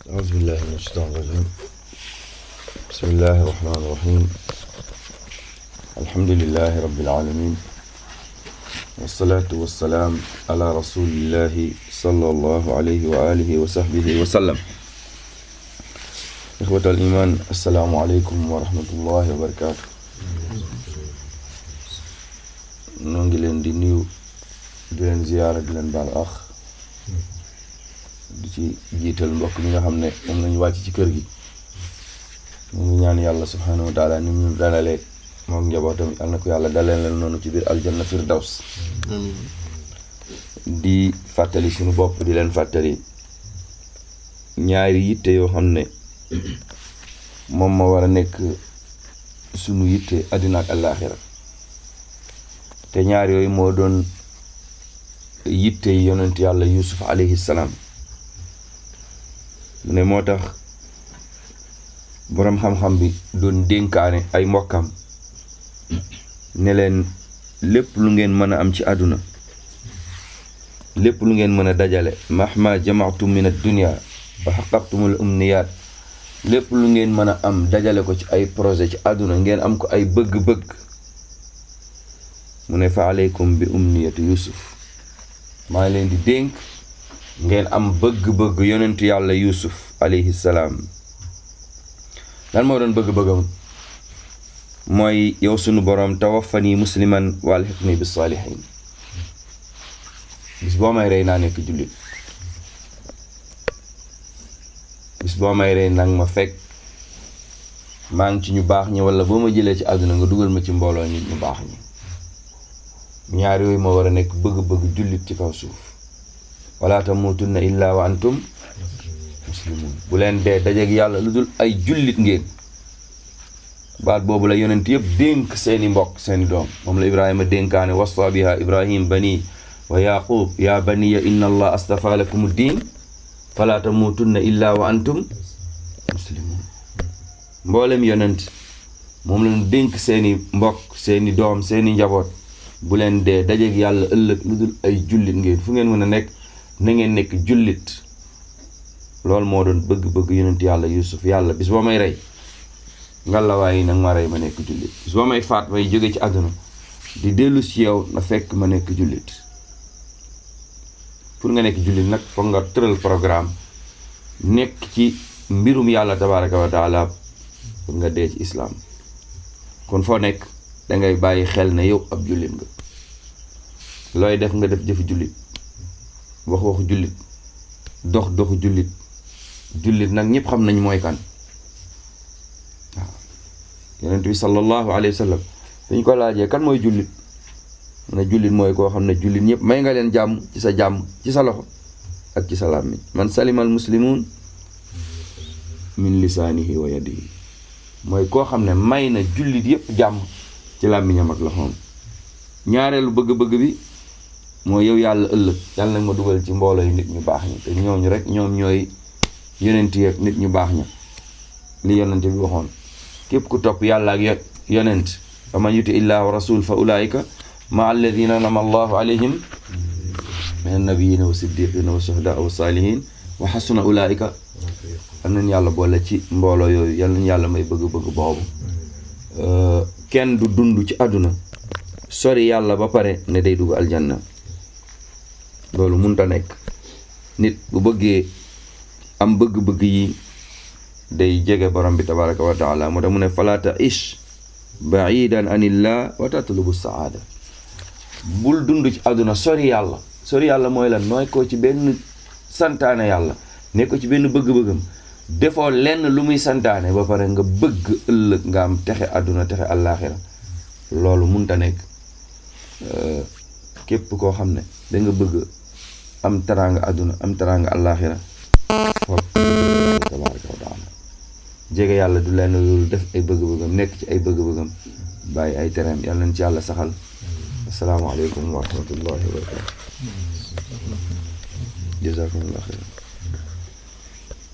أعوذ بالله من الشيطان الرجيم بسم الله الرحمن الرحيم الحمد لله رب العالمين والصلاة والسلام على رسول الله صلى الله عليه وآله وصحبه وسلم إخوة الإيمان السلام عليكم ورحمة الله وبركاته نونجي لين دي نيو di leen ziyaara di leen baal ax di ci jiital mbokk mi nga xam ne moom lañu wàcc ci kër gi ñu ngi ñaan yàlla subhanahu wa taala ni ñu dalalee moom njabootam yal na ko yàlla dalee leen noonu ci biir aljanna firdaws di fàttali suñu bopp di leen fàttali ñaari yitte yoo xam ne moom ma war a nekk suñu yitte àddina ak àllaaxira te ñaar yooyu moo doon yitte yonent yàlla yusuf alayhi salaam mu ne moo tax boroom xam-xam bi doon dénkaane ay mbokkam ne leen lépp lu ngeen mën a am ci àdduna lépp lu ngeen mën a dajale mahma jamaatum min ad-dunya wa xaqaqtumul umniyaat lépp lu ngeen mën a am dajale ko ci ay projet ci àdduna ngeen am ko ay bëgg-bëgg mu ne fa aleykum bi umniyatu yusuf maa ngi leen di dénk ngeen am bëgg-bëgg yonentu yàlla yusuf alayhi salaam lan moo doon bëgg-bëggam mooy yow sunu boroom tawaffani musliman wa alhiqni bis saalihin bis boo may rey naa nekk jullit bis boo may rey nag ma fekk maa ngi ci ñu baax ñi wala boo ma jëlee ci àdduna nga dugal ma ci mbooloo nit ñu baax ñi ñaar yooyu moo war a nekk bëgg-bëgg jullit ci kaw suuf wala tamutunna illa wa antum muslimun bu leen dee dajeeg yàlla lu dul ay jullit ngeen baat boobu la yonent yëpp dénk seeni mbokk seeni doom moom la ibrahima dénkaane wasta biha ibrahim bani wa yaqub ya baniya inna allah astafa lakum diin fala tamutunna illa wa antum muslimun mboolem yonent moom lañu dénk seeni mbokk seeni doom seeni njaboot bu leen dee dajeeg yàlla ëllëg lu dul ay jullit ngeen fu ngeen mën a nekk na ngeen nekk jullit loolu moo doon bëgg-bëgg yonent yàlla yusuf yàlla bis boo may rey ngallaawaay yi nag ma rey ma nekk jullit bis boo may faat may jóge ci àdduna di dellu si yow na fekk ma nekk jullit pour nga nekk jullit nag foog nga tëral programme nekk ci mbirum yàlla tabaraka wa taala pour nga dee ci islaam kon foo nekk dangay bàyyi xel ne yow ab jullit nga looy def nga def jëfu jullit wax waxu jullit dox doxu jullit jullit nag ñëpp xam nañ mooy kan waaw yonent bi sallallahu alayhi wa sallam dañ ko laajee kan mooy jullit mu ne jullit mooy koo xam ne jullit ñëpp may nga leen jàmm ci sa jàmm ci sa loxo ak ci sa làmmiñ man salimal muslimun min lisaanihi wa yadihi mooy koo xam ne may na jullit yëpp jàmm ci làmmiñam ak loxoom ñaareelu bëgg-bëgg bi mooy yow yàlla ëllëg yàlla nag ma dugal ci mbooloo yi nit ñu baax ñi te ñooñu rek ñoom ñooy yonent yi ak nit ñu baax ña li yonent bi waxoon képp ku topp yàlla ak yonent fa man yuti illah wa rasul fa ulaika ma alladina nama allahu alayhim min annabiyina wa siddiqina wa shuhada wa salihin wa xasuna ulaika am nañ yàlla boole ci mbooloo yooyu yal nañ yàlla may bëgg-bëgg boobu kenn du dund ci àdduna sori yàlla ba pare ne day dugg aljanna loolu munta nekk nit bu bëggee am bëgg-bëgg yi day jege borom bi tabaraka wa taala moo tax mu ne falaata ish baidan anillah wa tatlubu saada bul dund ci àdduna sori yàlla sori yàlla mooy lan nooy ko ci benn santaane yàlla ne ko ci benn bëgg-bëggam defoo lenn lu muy santaane ba pare nga bëgg ëllëg nga am texe àdduna texe àllaaxira loolu munta nekk képp koo xam ne da nga bëgg am teraanga àdduna am teraanga àllaaxira foog tabaaraka wa taala jege yàlla du lenn loolu def ay bëgg-bëggam nekk ci ay bëgg-bëggam bàyyi ay tereem yàlla nañ ci yàlla saxal asalaamaaleykum wa rahmatullahi wa barakatu jazakumullah xeyran